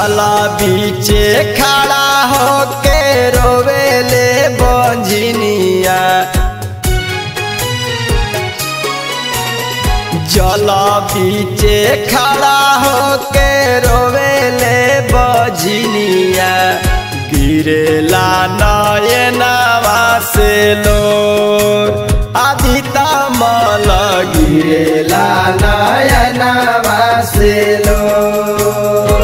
जल बीचे खड़ा होके रोवेले बंझिनिया जल बीचे खड़ा होके रोवेले बंझिनिया गिरेला नयनवा से लोर आदि तमल गिरेला नयनवा से लोर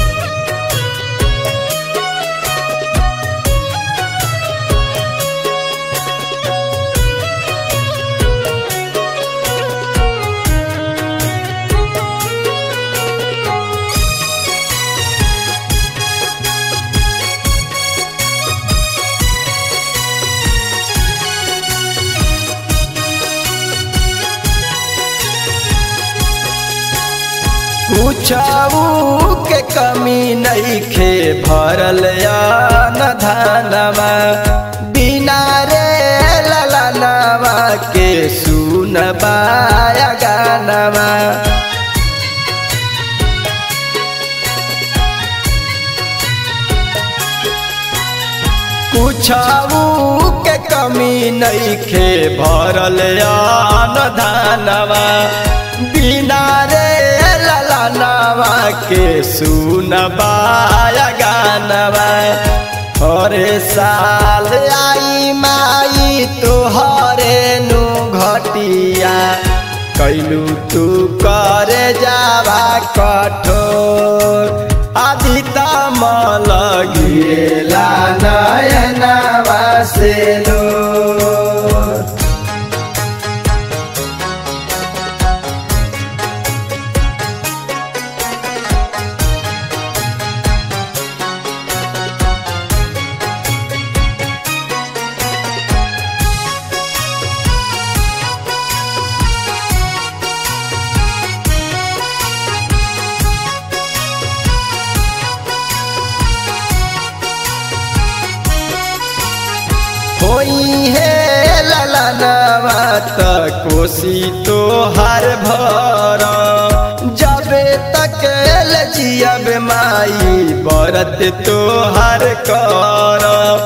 पूछऊ के कमी नईखे भरल न धनवा बिना रे ललनवा के सुनबाया गानवा पूछऊ के कमी नईखे भरल न धनवा बिना रे ललनवा के सुनबाया गानवा हरे साल आई माई तोहरे नु घटिया कैलू तू करे जावा कठोर आदि तमल गिरेला नयनवा से लो होई हे ललनवा त कोसी तो हर भर जबे तक लजियब माई बरत तो हर कर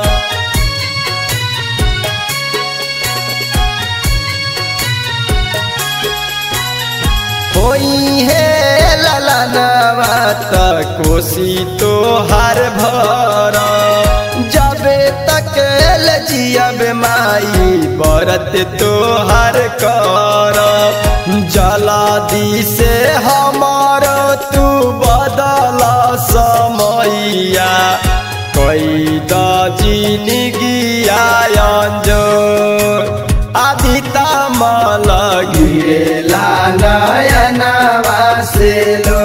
होई हे ललनवा त कोसी तो हर भर जबे तक लजियब माई बरत तोहर कर जलादि से हमार तू बदल समैया कई जिनगिया जो आदि तमल गिरेला नयनवा से लो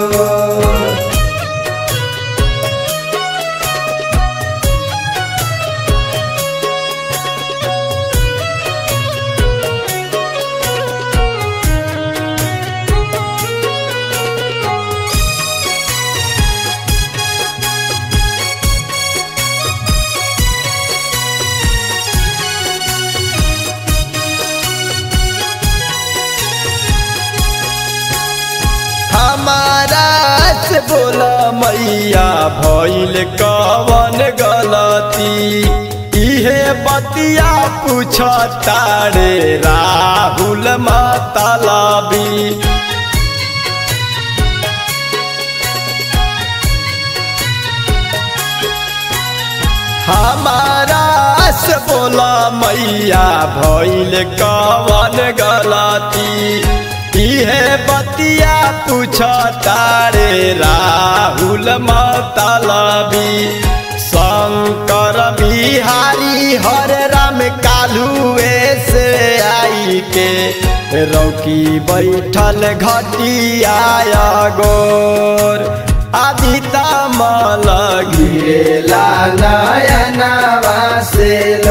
हमारा से बोला मैया भइल कवन गलती इहे बतिया पूछ तारे राहुल मतलबी हमारा से बोला मैया भइल कवन गलती इहे बतिया पूछ तारे राहुल मतलबी शंकर बिहारी हरे राम कालुए से आई के रौकी बैठल घटिया गोर आदि तमल गिरेला नयनवा से